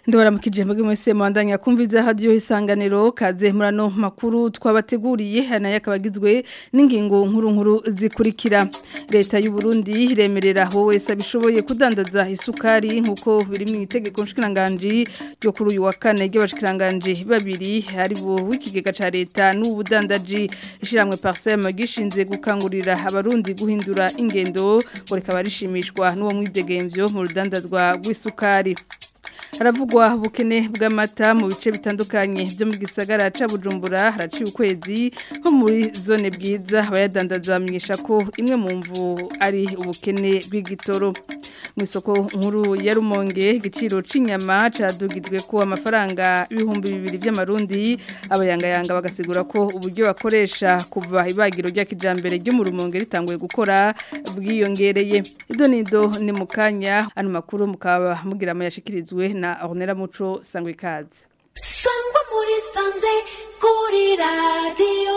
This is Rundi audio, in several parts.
Ndabaramukije mbege mwese mwandanya kumviza radio isanganiro kaze murano makuru twabateguriye hanaye akabagizwe n'ingingo nkuru nkuru zikurikira leta y'u Burundi iremerera ho wese abishoboye kudandaza isukari nkuko biri mu itegeko nshikiranganje ryo kuri uyu wa kane ry'abashikiranganje babiri hari bo w'ikigega ca leta n'ubudandaji ishiramwe Parsem gishinze gukangurira abarundi guhindura ingendo ngo rikaba rishimishwa n'uwo mwidegemvyo mu rudandazwa rw'isukari haravugwa ubukene bw'amata mu bice bitandukanye byo mu gisagara ca Bujumbura haraciye ukwezi nko muri zone bwiza abayadandaza bamenyesha ko imwe mu mvu ari ubukene bw'igitoro mu isoko nkuru ya Rumonge igiciro c'inyama cadugijwe ko amafaranga ibihumbi bibiri by'amarundi abayangayanga bagasigura ko uburyo bakoresha kuva ibagiro rya kijambere ryo mu Rumonge ritanguye gukora bwiyongereye idonido ni mukanya ano makuru mukaba mugira amayashikirizwe na Ornella Muco sangwe kazi sangwa muri sanze kuri radio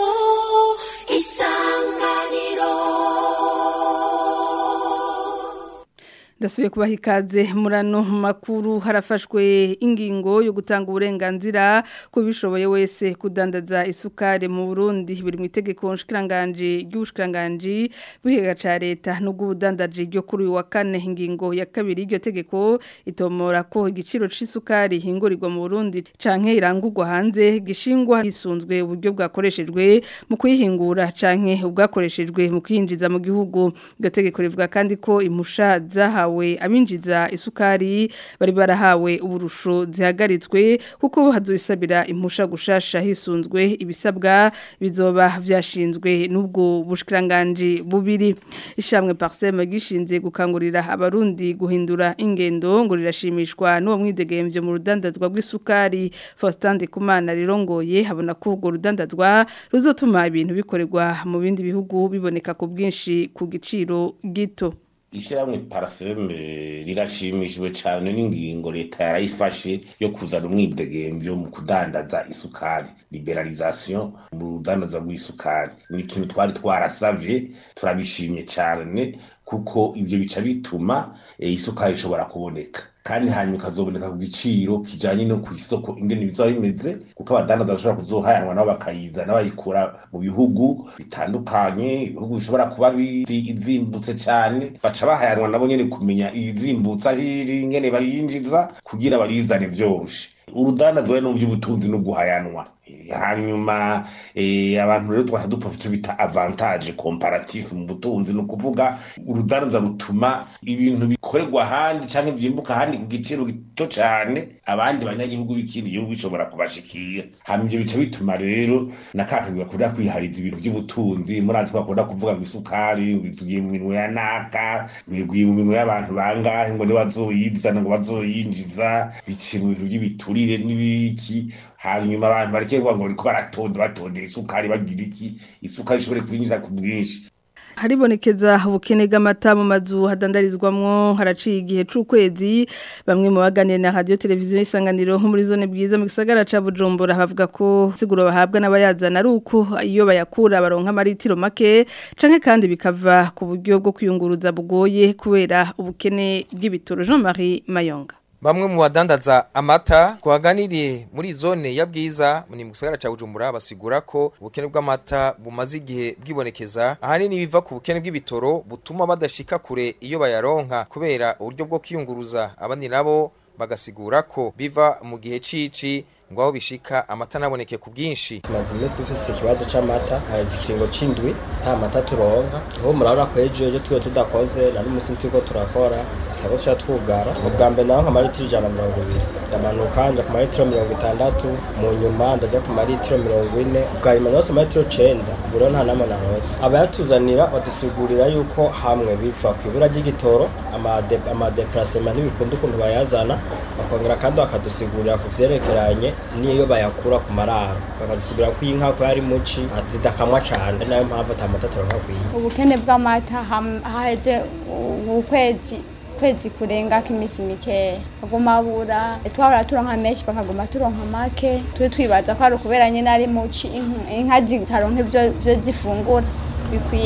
isanganiro Ndasubiye kubaha ikaze murano makuru harafashwe ingingo yo gutanga uburenganzira ko bishoboye wese kudandaza isukari mu Burundi biri mu itegeko nshikiranganje ry'ubushikiranganje bw'ikigega ca leta no bw'ubudandaji ryo kuri uyu wa kane ingingo ya kabiri y'iryo tegeko itomora ko igiciro c'isukari hingurirwa mu Burundi canke irangurwa hanze gishingwa hisunzwe uburyo bwakoreshejwe mu kuyihingura canke ubwakoreshejwe mu kwinjiza mu gihugu iryo tegeko rivuga kandi ko imusha zahawe bahawe abinjiza isukari bari barahawe uburusho zihagaritswe kuko hazobisabira impusha gushasha hisunzwe ibisabwa bizoba vyashinzwe n'ubwo bushikiranganje bubiri ishamwe Parsem gishinze gukangurira abarundi guhindura ingendo ngo rirashimishwa n'uwo mwidegemvyo mu rudandazwa rw'isukari Faustin Kumana rirongoye habona ko urwo rudandazwa ruzotuma ibintu bikorerwa mu bindi bihugu biboneka ku bwinshi ku giciro gito ishyirahamwe paraseme rirashimishijwe cyane n'ingingo leta yarayifashe yo kuzana umwidegemvyo mu kudandaza isukari liberalisation mu rudandaza rw'isukari ni ikintu twari twarasavye turabishimye cyane kuko ibyo bica bituma isukari ishobora kuboneka kandi hanyuma ikazoboneka ku giciro kijanye no ku isoko ingene bizoba bimeze kuko abadandaza bashobora kuzohayanwa nabo bakayizana bayikura mu bihugu bitandukanye ibihugu bishobora kuba izimbutse cyane baca bahayanwa nabo nyene kumenya izimbutse ahiri ingene bayinjiza kugira barizane vyoroshe urudandazwa no mu by'ubutunzi no guhayanwa hanyuma abantu rero twahita dupfa icyo bita avantage comparatif mu butunzi ni ukuvuga urudandaza rutuma ibintu bikorerwa ahandi cyangwa byimbuka ahandi ku giciro gito cyane abandi banyagihugu b'ikindi gihugu bishobora kubashikira hanyuma ibyo bica bituma rero na kakagwi bakunda kwihariza ibintu by'ubutunzi muri ati bakunda kuvuga ngo isukari tugiye mu minwe ya naka biguye mu minwe y'abantu bangahe ngo nibazoyizana ngo bazoyinjiza biciye mu bintu by'ibiturire n'ibiki hanyuma abantu bareke kuvuga ngo bariko baratonda batondera isukari bagira iki isukari ishobore kwinjira ku bwinshi haribonekeza ubukene bw'amata mu mazu hadandarizwamwo haraciye igihe c'ukwezi bamwe mu baganira na radio televiziyo isanganiro nko muri zone bwiza mu gisagara ca Bujumbura bavuga ko siguro bahabwa n'abayazana ari uko iyo bayakura baronka amaritiro make canke kandi bikava ku buryo bwo kwiyunguruza bugoye kubera ubukene bw'ibitoro Jean-Marie Mayonga Bamwe mu badandaza amata twaganiriye muri zone ya bwiza ni mu gisagara ca Bujumbura basigura ko ubukene bw'amata bumaze igihe bwibonekeza ahanini biva ku bukene bw'ibitoro butuma badashika kure iyo bayaronka kubera uburyo bwo kwiyunguruza abandi nabo bagasigura ko biva mu gihe cici ngo aho bishika amata naboneke ku bwinshi tumaze iminsi dufise ikibazo c'amata haheze ikiringo c'indwi nta mata turonka aho murabona ko ejo ejo twiwe tudakoze na n'umusi turiko turakora bisaba ko tuca twugara mu bwa mbere naho nka maritiro ijana na mirongo ibiri ndamanuka nja ku maritiro mirongo itandatu mu nyuma ndaja ku maritiro mirongo ine bwa nyuma narose maritiro cenda ubu rero nta namwe narose abayatuzanira badusigurira yuko hamwe biva ku ibura ry'igitoro amadeparasema ntibikunda ukuntu bayazana bakongera kandi bakadusigurira ku vyerekeranye niyo bayakura ku mararo bakadusigura ko inka ko yari muci zidakamwa cane nayo mpamvu atamata turonka kwiye ubukene bw'amata haheze ukwezi kwezi kurenga k'imisi mikeya baguma bura twahora turonka menshi bakaguma turonka make twe twibaza ko ari ukubera nyine ari muci inka zitaronka ivyo zifungura bikwiye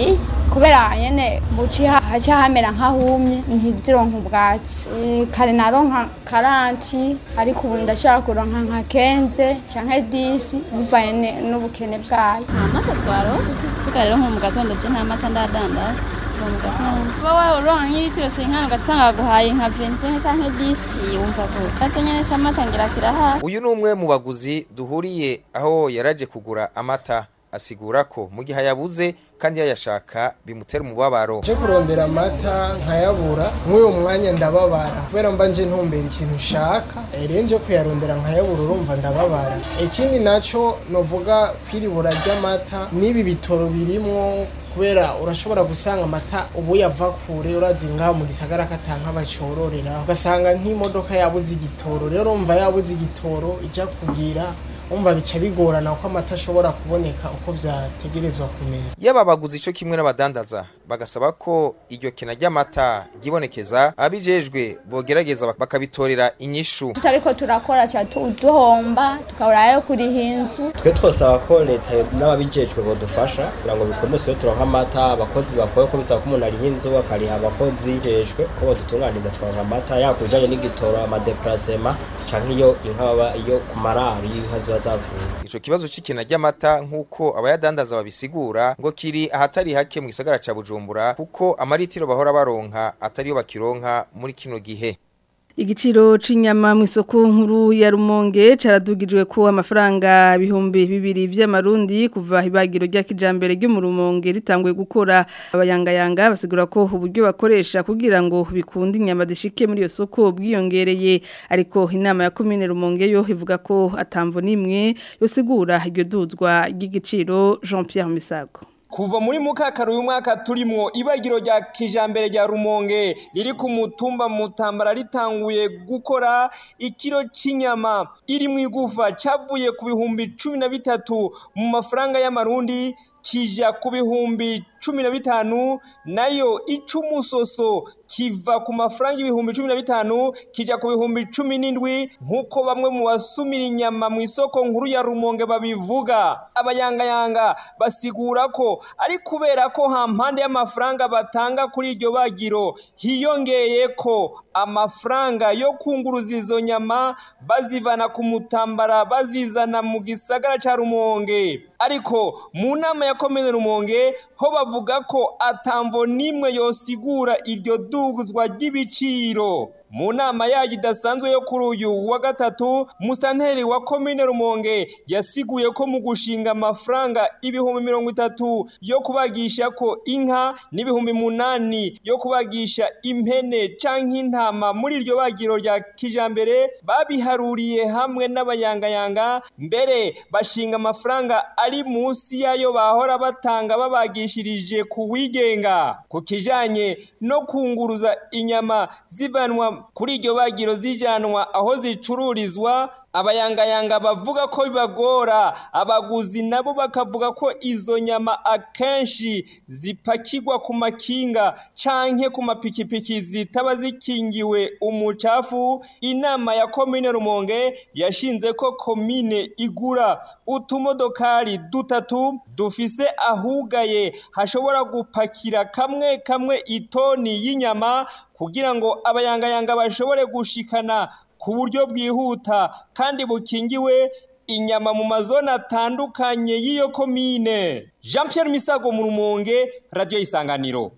kubera nyene buci haca hamera nk'ahumye ntizironka ubwatsi Eh, kare naronka karanti ariko ubu ndashobora kuronka nka kenze canke disi bivanye ne- n'ubukene bwayo nta mata twaronse tuvuga rero nko mu gatondo je nta mata ndadandaza Kuva mu gatondo kuba waronka nk'ilitiro sinkana ugaca usanga baguhaye nka vingt canke disi wumva gute catse nyene c'amata ngira kirahari uyu ni umwe mu baguzi duhuriye aho yaraje kugura amata asigura ko mu gihe yabuze kandi yayashaka bimutera umubabaro nje kurondera amata nkayabura nk'uyu mwanya ndababara kubera mba nje ntumbera ikintu nshaka rero nje kuyarondera nkayabura urumva ndababara ikindi naco novuga kwiribura ry'amata n'ibi bitoro birimwo kubera urashobora gusanga amata ubu yava kure urazi ngaho mu gisagara katanka bacororera ugasanga nk'imodoka yabuze igitoro rero urumva yabuze igitoro ija kugira umva bica bigorana ko amata ashobora kuboneka uko vyategerezwa kumera yaba abaguzi ico kimwe n'abadandaza bagasaba ko iryo kena ry'amata ryibonekeza abijejwe bogerageza bak- bakabitorera inyishu tutariko turakora ca tu- duhomba tukaburayo kuriha inzu twe twosaba ko leta yo- n'ababijejwe bodufasha kugira ngo bikunde siyo turonka amata abakozi bakora ko bisaba ko umuntu ariha inzu akariha abakozi jejwe ko bodutunganiriza turonka amata yaba ku bijanye n'igitoro amadeparasema canke iyo inka baba iyo ku mararo iyo inka ziba zavuye ico kibazo c'ikena ry'amata nk'uko abayadandaza babisigura ngo kiri ahatari hake mu gisagara ca bujumbura kuko amaritiro bahora baronka atariyo bakironka muri kino gihe Igiciro c'inyama mu isoko nkuru ya Rumonge caradugijwe ko amafaranga bihumbi bibiri vy'amarundi kuva ibagiro rya kijambere ryo mu Rumonge ritanguye gukora abayangayanga basigura ko uburyo bakoresha kugira ngo bikunde inyama zishike muri iyo soko bwiyongereye ariko inama ya commune Rumonge yo ivuga ko atamvo nimwe yosigura iryo duzwa ry'igiciro Jean Pierre Misago Kuva muri mukakaru uyu mwaka turimwo ibagiro rya kijambere rya Rumonge riri ku mutumba mutambara ritanguye gukora ikiro c'inyama iri mu igufa cavuye ku bihumbi cumi na bitatu mu mafaranga y'amarundi kija ku bihumbi cumi na bitanu nayo icumusoso kiva ku mafaranga ibihumbi cumi na bitanu kija ku bihumbi cumi n'indwi nk'uko bamwe mu basumira inyama mu isoko nkuru ya rumonge babivuga abayangayanga basigura ko ari kubera ko hampande y'amafaranga batanga kuri iryo bagiro hiyongeye ko amafaranga yo kunguruza izo nyama bazivana ku mutambara bazizana mu gisagara ca rumonge ariko mu nama ya komine rumonge ho bavuga ko atamvo nimwe yosigura iryo duguzwa ry'ibiciro mu nama yayo idasanzwe yo kuri uyu wa gatatu musitanteri wa komine rumonge yasiguye ko mu gushinga amafaranga ibihumbi mirongo itatu yo kubagisha ko inka n'ibihumbi munani yo kubagisha impene canke intama muri iryo bagiro rya kijambere babiharuriye hamwe n'abayangayanga mbere bashinga amafaranga ari munsi yayo bahora batanga babagishirije ku wigenga ku kijanye no kunguruza inyama zivanwa kuri iryo bagiro zijanwa aho zicururizwa abayangayanga bavuga ko bibagora abaguzi nabo bakavuga ko izo nyama akenshi zipakirwa ku makinga canke ku mapikipiki zitaba zikingiwe umucafu inama ya komine rumonge yashinze ko komine igura utumodokari dutatu dufise ahugaye hashobora gupakira kamwe kamwe itoni y'inyama kugira ngo abayangayanga bashobore gushikana ku buryo bwihuta kandi bukingiwe inyama mu mazone atandukanye y'iyo komine jean Pierre misago mu rumonge radiyo isanganiro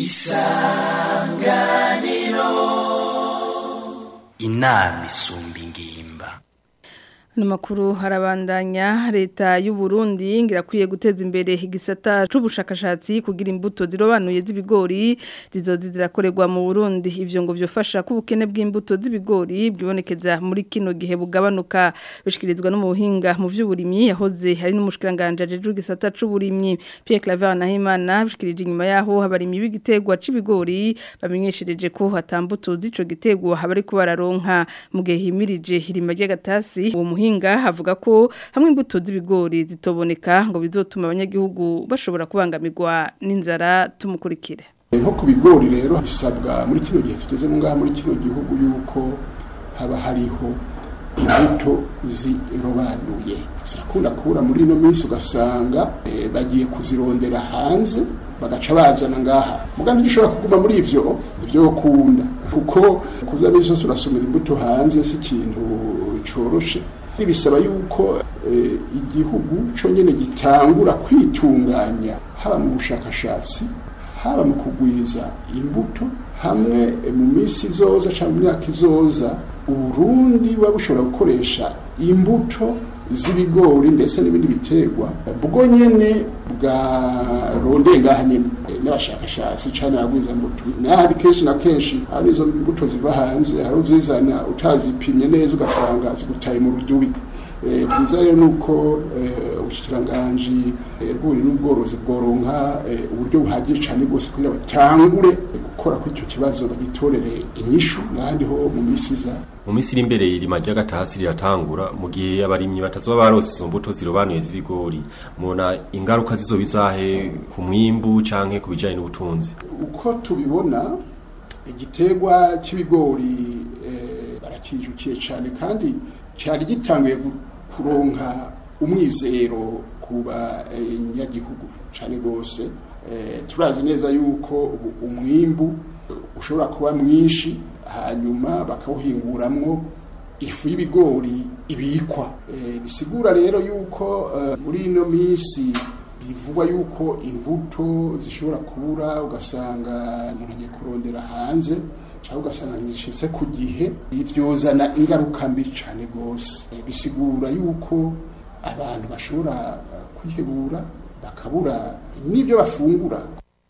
inama isumba ingimba Ano makuru harabandanya leta y'u Burundi ngirakwiye guteza imbere igisata c'ubushakashatsi kugira imbuto zirobanuye z'ibigori zizozi zirakorerwa mu Burundi ivyo ngo byofasha ko ubukene bw'imbuto z'ibigori bwibonekeza muri kino gihe bugabanuka bishikirizwa no mu buhinga mu vy'uburimyi yahoze hari n'umushikiranganje ajeje igisata c'uburimyi Pierre Claver Nahimana bishikirije inyuma yaho habarimyi b'igitegwa c'ibigori bamenyeshereje ko hatambuto z'ico gitegwa habari ko bararonka mu gihe himirije hirima ry'agatasi uwo muhinga havuga ko hamwe imbuto z'ibigori zitoboneka ngo bizotuma abanyagihugu bashobora kubangamirwa n'inzara tumukurikire nko ku bigori rero bisabwa muri kino gihe tugezemo ngaha muri kino gihugu yuko haba hariho imbuto zirobanuye zirakunda kubura muri ino minsi ugasanga eh, bagiye kuzirondera hanze bagaca bazana ngaha muga ntigishobora kuguma muri ivyo ivyo kunda kuko kuza misi yose urasomera imbuto hanze si ikintu coroshe bisaba yuko eh, igihugu co nyene gitangura kwitunganya haba mu bushakashatsi haba mu kugwiza imbuto hamwe eh, mu minsi izoza cyangwa mu myaka izoza uburundi buba bushobora gukoresha imbuto z'ibigori ndetse n'ibindi biterwa bwo nyene bwarondeye ngaha nyene Eh, n'abashakashatsi cyane abagwiza mbuto nahari kenshi na kenshi hari izo mbuto ziva hanze hari uzizana utazipimye neza ugasanga zigutaye mu rudubi Eh, byiza rero nuko eh, ubushikiranganji eh, bw'uburimyi n'ubworozi bworonka eh, uburyo buhagije cyane rwose kugira batangure gukora kuri icyo kibazo bagitorere inyishu n'ahandi ho mu minsi iza mu minsi iri imbere irima ry'agatasi riratangura mu gihe abarimyi batazoba barose izo mbuto zirobanuye z'ibigori mubona ingaruka zizoba izahe ku mwimbu canke ku bijanye n'ubutunzi uko tubibona igiterwa cy'ibigori eh, barakijukiye cyane kandi cyari gitanguye gu- kuronka umwizero ku banyagihugu cyane rwose Eh, turazi neza yuko ubu umwimbu ushobora kuba mwinshi hanyuma bakawuhinguramwo ifu y'ibigori ibikwa Eh, bisigura rero yuko eh, muri ino minsi bivugwa yuko imbuto zishobora kubura ugasanga umuntu agiye kurondera hanze cyangwa ugasanga ntizishitse ku gihe byozana ingaruka mbi cyane rwose Eh, bisigura yuko abantu bashobora eh, kwihebura bakabura n'ibyo bafungura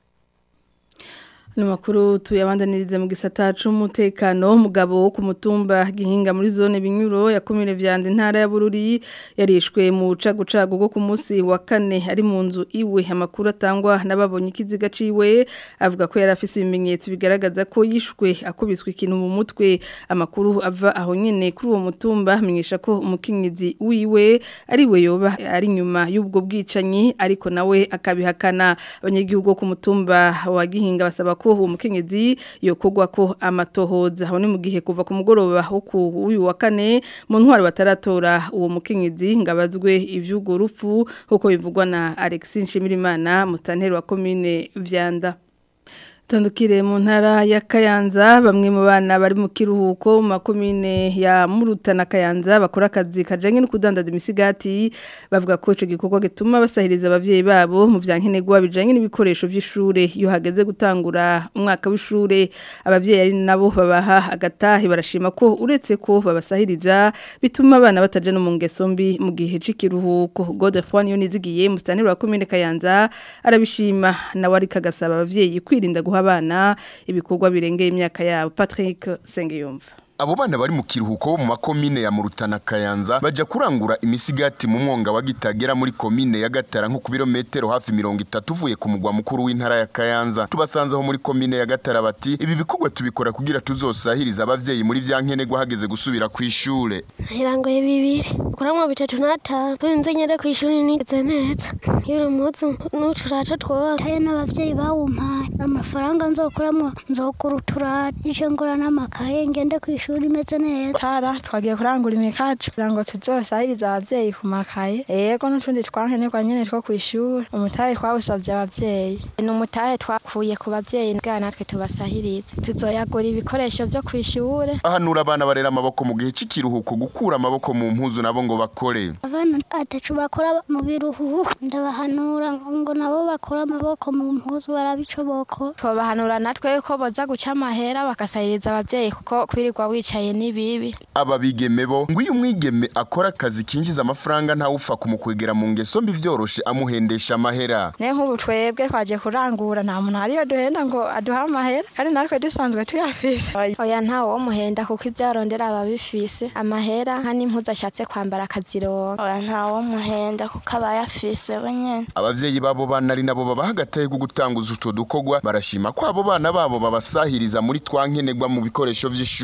Ni makuru tuyabandanirize mu gisata c'umutekano umugabo wo ku mutumba gihinga muri zone binyuro ya komine vyande ntara ya Bururi yarishwe mu cagucago go ku munsi wa kane ari mu nzu iwe amakuru atangwa n'ababonye ikiziga ciwe avuga ko yari afise ibimenyetso bigaragaza ko yishwe akubiswe ikintu mu mutwe amakuru ava aho nyene kuri uwo mutumba amenyesha ko umukenyezi wiwe ari we yoba ari nyuma y'ubwo bwicanyi ariko nawe akabihakana abanyagihugu bo ku mutumba wa gihinga basaba ko uwo mukenyezi yokogwa ko amatohoza aho ni mu gihe kuva ku mugoroba wo ku uyu wa kane mu ntwaro bataratora uwo mukenyezi ngabazwe ivy'ugo rupfu uko bivugwa na Alexis Nshimirimana mustanteri wa commune Vyanda Tandukire mu ntara ya Kayanza bamwe mu bana bari mu kiruhuko mu makomine ya Muruta na Kayanza bakora akazi kajanye no kudandaza imisigati bavuga ko ico gikorwa gituma basahiriza abavyeyi babo mu vyankenerwa bijanye n'ibikoresho vy'ishure iyo hageze gutangura umwaka w'ishure abavyeyi ari nabo babaha agatahe barashima ko uretse ko babasahiriza bituma abana bataja no mu ngeso mbi mu gihe c'ikiruhuko Godefroid Yonizigiye mustanire wa komine Kayanza arabishima nawe ari kagasaba abavyeyi kwirinda guha abana ibikorwa birengeye imyaka yabo Patrick Sengiyumva Abo bana bari mu kiruhuko bo mu makomine ya Murutana Kayanza baja kurangura imisigati mu mwonga wa Gitagera muri komine ya Gatara nko ku birometero hafi 30 uvuye ku mugwa mukuru w'intara ya Kayanza tubasanzeho muri komine ya Gatara bati ibi bikorwa tubikora kugira tuzosahiriza abavyeyi muri vyankenerwa hageze gusubira ku ishure irangoye bibiri kuramwa bitatu n'atanu nze nyere ku ishuri nigeze neza iyo muzu n'uturato twose taye n'abavyeyi bawumpaye amafaranga nzokuramwo nzokura uturata ico ngura n'amakaye ngende ku ishuri imeze neza tara twagiye kurangura imikacu kugira ngo tuzosahirize abavyeyi ku makaye yego n'utundi twankenerwa nyene two kw'ishuri umutahe twawusavye abavyeyi ni umutahe twakuye ku bavyeyi bwa natwe tubasahirize tuzoyagura ibikoresho vyo kw'ishure ahanura abana barera amaboko mu gihe c'ikiruhuko gukura amaboko mu mpuzu nabo ngo bakore abana atacu bakora mu biruhuko ndabahanura ngo nabo bakora amaboko mu mpuzu barabicoboko twobahanura natwe ko boza guca amahera bagasahiriza abavyeyi kuko kwirirwa wicaye ni bibi aba bigeme bo ngo iyo umwigeme akora akazi kinjiza amafaranga ntawupfa kumukwegera mu ngeso mbi vyoroshe amuhendesha amahera ne nk'ubu twebwe twagiye kurangura nta muntu hariyo duhenda ngo aduhe amahera kandi natwe dusanzwe tuyafise oya ntawe wo muhenda kuko ivyo arondera aba bifise amahera nka n'impuzu ashatse kwambara akazironka oya ntawe wo muhenda kuko aba yafise we nyene abavyeyi babo bana ari nabo babaha agatahe ko gutanguza utwo dukorwa barashima ko abo bana babo babasahiriza muri twankenerwa mu bikoresho vy'ishure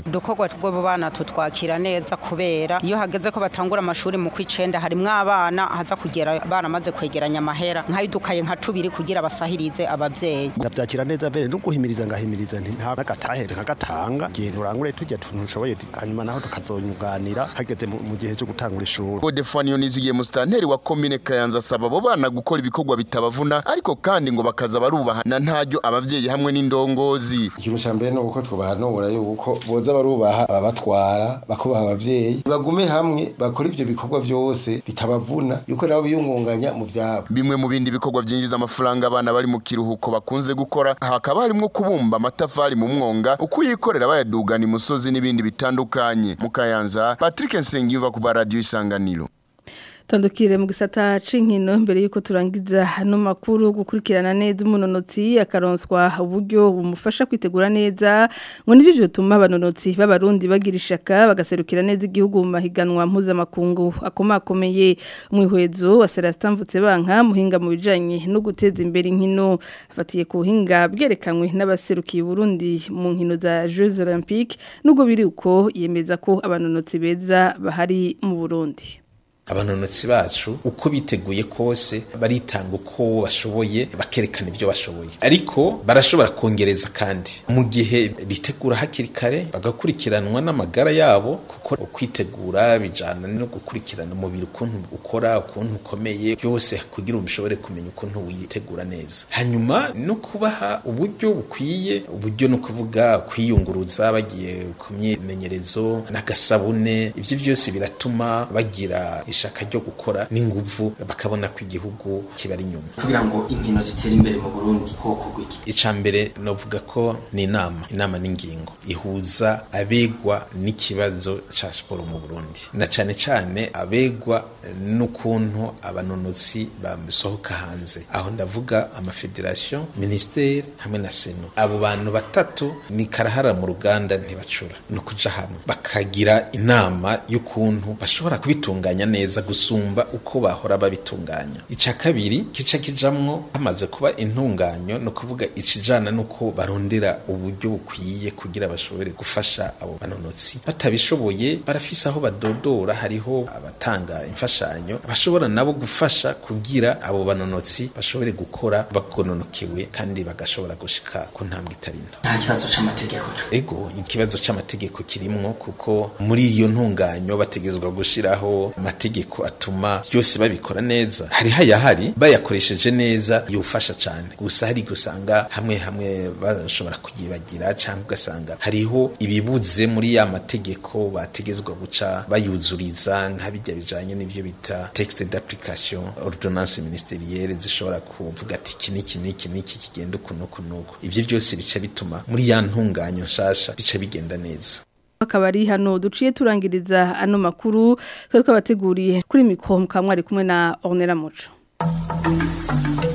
udukorwa tw'abo bana tutwakira neza kubera iyo hageze ko batangura amashuri mu kwicenda harimwo abana haza kugera baramaze kwegeranya amahera nk'ayidukaye nka tubiri kugira basahirize abavyeyi ndabyakira neza mbere no guhimiriza ngahimiriza nti nta n'agatahe nkagatanga igihe nturangure tujya tuntu ushoboye hanyuma naho tukazonyuganira hageze mu mu gihe cyo gutangura ishuri Godefani Yonizigiye musitanteri wa komine Kayanza asaba abo bana gukora ibikorwa bitabavuna ariko kandi ngo bakaza barubaha na ntaryo abavyeyi hamwe n'indongozi ikintu cya mbere ni uko twabahanura yuko boza barubaha ababatwara bakubaha abavyeyi bagume hamwe bakora ivyo bikorwa vyose bitabavuna yuko nabo biyungunganya mu vyabo bimwe mu bindi bikorwa byinjiza amafaranga abana bari mu kiruhuko bakunze gukora hakaba harimo kubumba amatafari mu mwonga ukuyikorera bayadugana imusozi n'ibindi bitandukanye mu Kayanza Patrick Nsengiyumva ku radio isanganiro Tandukire mu gisata c'inkino mbere yuko turangiza hano makuru gukurikirana neza umunonotsi akaronswa uburyo bumufasha kwitegura neza ngo nivyo bituma abanonotsi b'abarundi bagira ishaka bagaserukira neza igihugu mu mahiganwa mpuzamakungu akomakomeye umwihwezo wa Celestin Mvutsebanka muhinga mu bijanye no guteza imbere inkino afatiye ku buhinga bwerekanywe n'abaserukiye Burundi mu nkino za Jeux Olympiques nubwo biri uko yemeza ko abanonotsi beza bahari mu Burundi abanonotsi bacu uko biteguye kose baritanga uko bashoboye bakerekana ibyo bashoboye ariko barashobora kongereza kandi mu gihe bitegura hakiri kare bagakurikiranwa n'amagara yabo kuko ukwitegura bijana no gukurikirana umubiri ukuntu ukora ukuntu ukomeye byose kugira ngo ushobore kumenya ukuntu witegura neza hanyuma no kubaha uburyo bukwiye uburyo no kuvuga kwiyunguruza bagiye ku myimenyerezo n'agasabune ibyo byose biratuma bagira ishaka ryo gukora n'inguvu bakabona ko igihugu kibari inyuma kugira ngo inkino zitere imbere mu Burundi hoko gwiki ica mbere novuga ko ni inama inama n'ingingo ihuza abegwa n'ikibazo ca siporo mu Burundi na cane cane abegwa n'ukuntu abanonotsi basohoka hanze aho ndavuga amafederation ministeri hamwe na seno abo bantu batatu ni karahara mu ruganda ntibacura no kuja hamwe bakagira inama y'ukuntu bashobora kubitunganya neza gusumba uko bahora babitunganya icya kabiri kica kijamwo hamaze kuba intunganyo no kuvuga ikijana nuko barondera uburyo bukwiye kugira bashobore gufasha abo banonotsi batabishoboye barafise aho badodora hariho abatanga imfashanyo bashobora nabo gufasha kugira abo banonotsi bashobore gukora bagononokewe kandi bagashobora gushika ku ntambwe itari nto nta kibazo c'amategeko ego ikibazo c'amategeko kirimwo kuko muri iyo ntunganyo bategezwa gushiraho amategeko atuma byose babikora neza hari hayahari bayakoresheje neza yufasha cyane gusa hari gusanga hamwe hamwe bashobora kuyibagira cyangwa ugasanga hariho ibibuze muri ya mategeko bategezwa guca bayuzuriza nk'abijya bijanye n'ibyo bita texte d'application ordonnance ministerielle zishobora kuvuga ati iki niki niki niki kigenda uku nuku nuku ibyo byose bica bituma muri ya ntunganyo nshasha bica bigenda neza akaba ari hano duciye turangiriza ano makuru twe twabateguriye kuri mikoro mukamwari kumwe na Ornella Muco